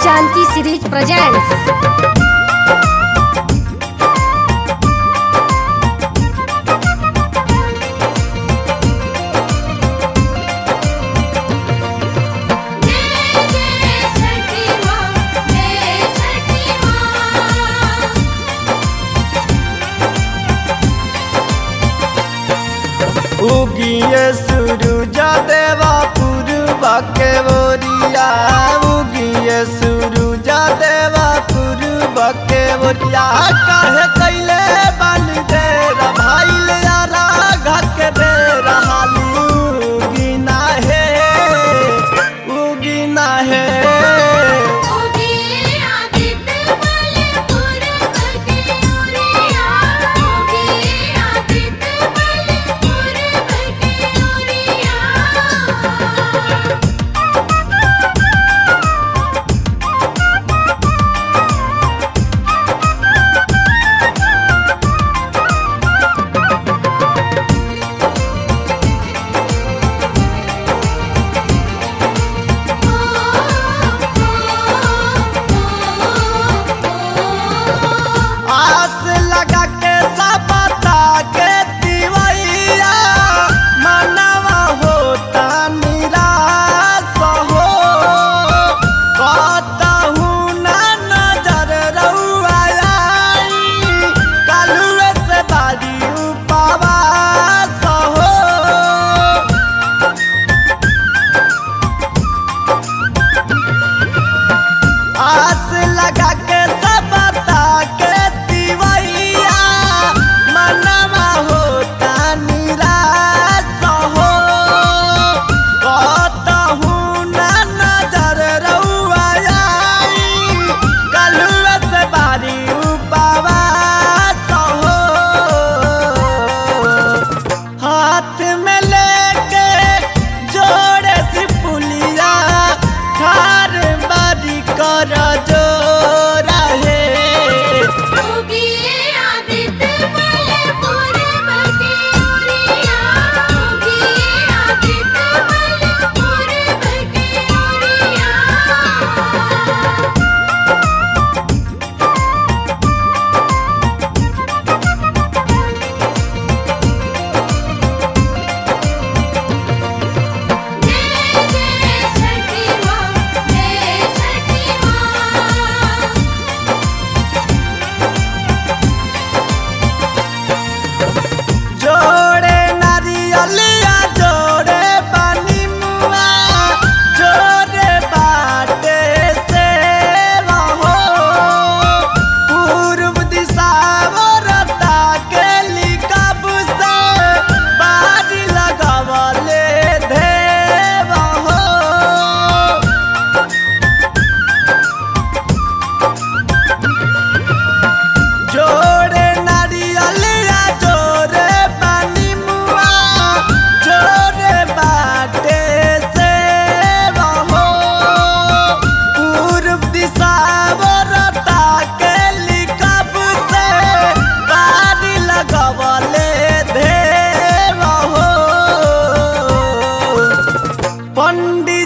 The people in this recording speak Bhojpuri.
Janki series presents. उगिए सूरज देवा पूर्वा के बोरिया उगिए सूरज देवा पूर्वा के बोरिया काहे कैले बन दे भाईल यारा घक दे रहाली उगिना है उगिना है आस लगा के सबता के दिवैया मनवा होता निराश हो कहतहू ना नजर रउआ आई कालुए से बारी उपवास हो आस लगा के सबता के दिवैया मनवा होता निराश हो कहतहू ना नजर रउआ आई कलुआ से बारी उपवास हो हाथ में लेके जोड़े सी पुलिया ठार बारी कर जो रहे जोड़े नारियलिया जोड़े पानी मुआ जोड़े बाटे से रहो पूर्व दिशा वरता के लिकब से बारी लगवले देव हो जोड़े नारियलिया जोड़े पानी मुआ जोड़े बाटे से रहो पूर्व दिशा वरता के लिकब से बारी लगवले देव हो पंडित